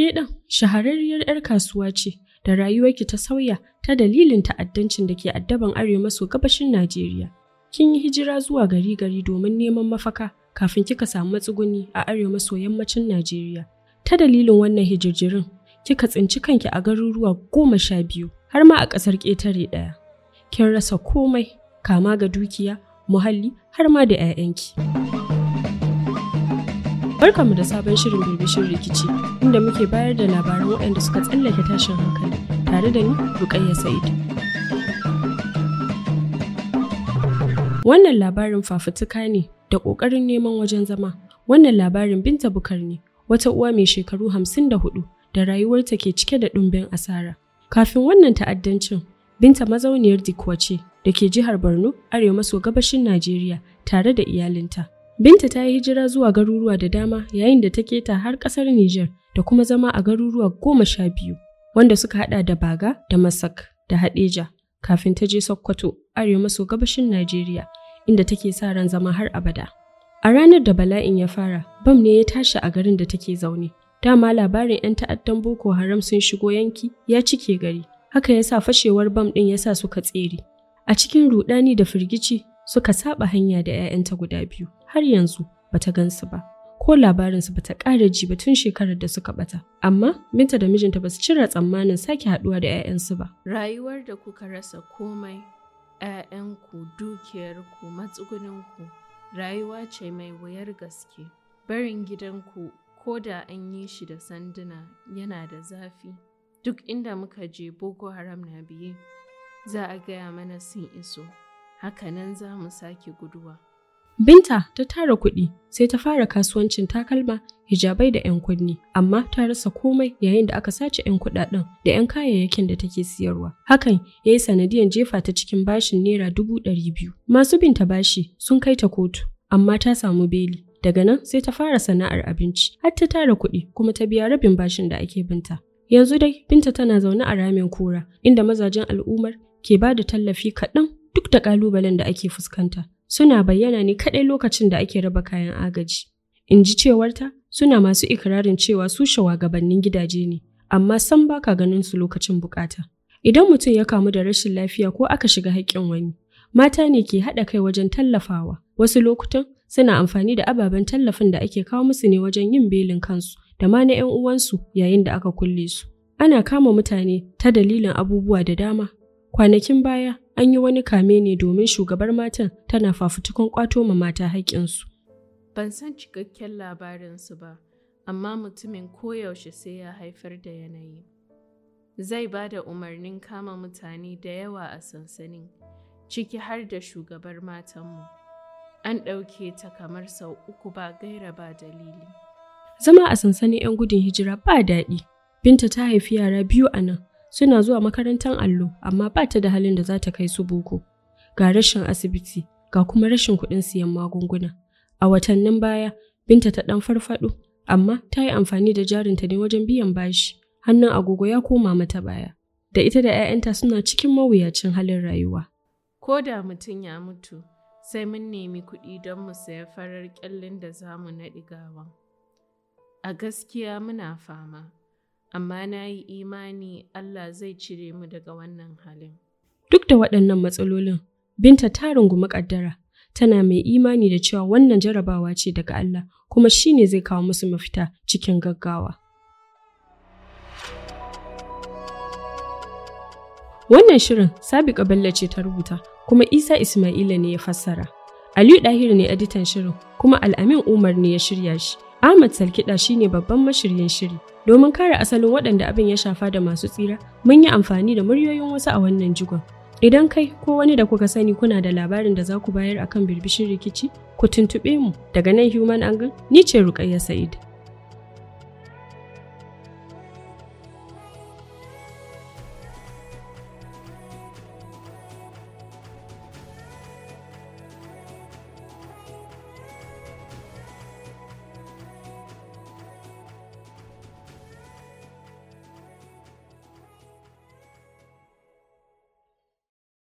ke ɗin shahararriyar 'yar kasuwa ce da rayuwarki ta sauya ta dalilin ta'addancin da ke addaban arewa maso gabashin Najeriya. Kin yi hijira zuwa gari gari domin neman mafaka kafin kika samu matsuguni a arewa maso yammacin Najeriya. Ta dalilin wannan hijirjirin, kika tsinci kanki a garuruwa goma sha biyu har ma a ƙasar ƙetare ɗaya. Kin rasa komai, kama ga dukiya, muhalli har ma da 'ya'yanki. Barkanmu da sabon shirin birbishin rikici inda muke bayar da labaran waɗanda suka tsallake tashin hankali tare da ni Rukayya Sa'id. Wannan labarin fafutuka ne da ƙoƙarin neman wajen zama. Wannan labarin Binta Bukar ne, wata uwa mai shekaru hamsin da hudu da rayuwarta ke cike da ɗumbin asara. Kafin wannan ta'addancin, Binta mazauniyar Dikwa ce da ke jihar Borno, arewa maso gabashin Najeriya tare da iyalinta. Binta ta yi hijira zuwa garuruwa da dama yayin da ta keta har ƙasar Nijar da kuma zama a garuruwa goma sha biyu, wanda suka haɗa da Baga da Masak da Haɗeja, kafin ta je Sokoto, arewa maso gabashin Najeriya, inda take sa ran zama har abada. A ranar da bala'in ya fara, bam ne ya tashi a garin da take zaune. Dama labarin 'yan ta'addan Boko Haram sun shigo yanki ya cike gari, haka ya sa fashewar bam ɗin ya sa suka tsere. A cikin ruɗani da firgici suka saba hanya da 'ya'yanta guda biyu. har yanzu bata gansu ba ko labarinsu bata ƙara ji ba tun shekarar da suka bata amma binta da mijinta basu cire tsammanin sake haɗuwa da 'ya'yansu ba Rayuwar da kuka rasa komai, ‘ya'yanku, dukiyarku, matsuguninku, rayuwa ce mai wuyar gaske. Barin gidanku ko da an yi shi da sanduna yana da zafi. Duk inda muka je Boko Haram na biye, za a gaya mana sun iso. Hakanan za mu sake guduwa. Binta ta tara kuɗi sai ta fara kasuwancin takalma, hijabai da 'yan kunni, amma ta rasa komai yayin da aka sace 'yan kuɗaɗen da 'yan kayayyakin da take siyarwa. Hakan ya yi sanadiyan jefa ta cikin bashin naira dubu ɗari biyu. Masu binta bashi sun kai ta kotu, amma ta samu beli. Daga nan sai ta fara sana'ar abinci, har ta tara kuɗi kuma ta biya rabin bashin da ake binta. Yanzu dai Binta tana zaune a ramin kura, inda mazajen al'ummar ke ba da tallafi kaɗan duk da ƙalubalen da ake fuskanta. suna bayyana ne kaɗai lokacin da ake raba kayan agaji. In ji cewarta, suna masu ikirarin cewa su shawagabannin gidaje ne, amma san baka ganin su lokacin bukata. Idan mutum ya kamu da rashin lafiya ko aka shiga haƙƙin wani, mata ne ke haɗa kai wajen tallafawa. Wasu lokutan suna amfani da ababen tallafin da ake kawo musu ne wajen yin belin kansu da ma na 'yan uwansu yayin da aka kulle su. Ana kama mutane ta dalilin abubuwa da dama. Kwanakin baya an yi wani kame ne domin shugabar matan tana fafutukan kwato ma mata haƙƙinsu. Ban san cikakken labarinsu ba, amma mutumin koyaushe sai ya haifar da yanayi. Zai ba da umarnin kama mutane da yawa a sansanin, ciki har da shugabar matanmu. An ɗauke ta kamar sau uku ba gaira ba dalili. Zama a sansanin 'yan gudun hijira ba daɗi. Binta ta haifi yara biyu a nan, suna zuwa makarantar allo amma ba ta da halin da za ta kai su boko. Ga rashin asibiti, ga kuma rashin kuɗin siyan magunguna. A watannin baya, Binta ta ɗan farfaɗo, amma ta yi amfani da jarinta ne wajen biyan bashi. Hannun agogo ya koma mata baya. Da ita da 'ya'yanta suna cikin mawuyacin halin rayuwa. Ko da mutum ya mutu, sai mun nemi kuɗi don mu saya farar ƙyallin da za mu naɗi gawan. A gaskiya muna fama. amma na yi imani Allah zai cire mu daga wannan halin. Duk da waɗannan matsalolin, Binta ta rungumi ƙaddara, tana mai imani da cewa wannan jarabawa ce daga Allah, kuma shi ne zai kawo musu mafita cikin gaggawa. Wannan shirin Sabiqa Bello ce ta rubuta, kuma Isa Ismaila ne ya fassara. Aliyu Ɗahiru ne editan shirin, kuma Al'amin Umar ne ya shirya shi. Ahmad Salkiɗa shine babban mashiryin shiri. Domin kare asalin waɗanda abin ya shafa da masu tsira, mun yi amfani da muryoyin wasu a wannan jigon. Idan kai ko wani da kuka sani kuna da labarin da za ku bayar akan birbishin rikici, ku tuntuɓe mu daga nan Human Angle, ni ce Rukayya Sa'id.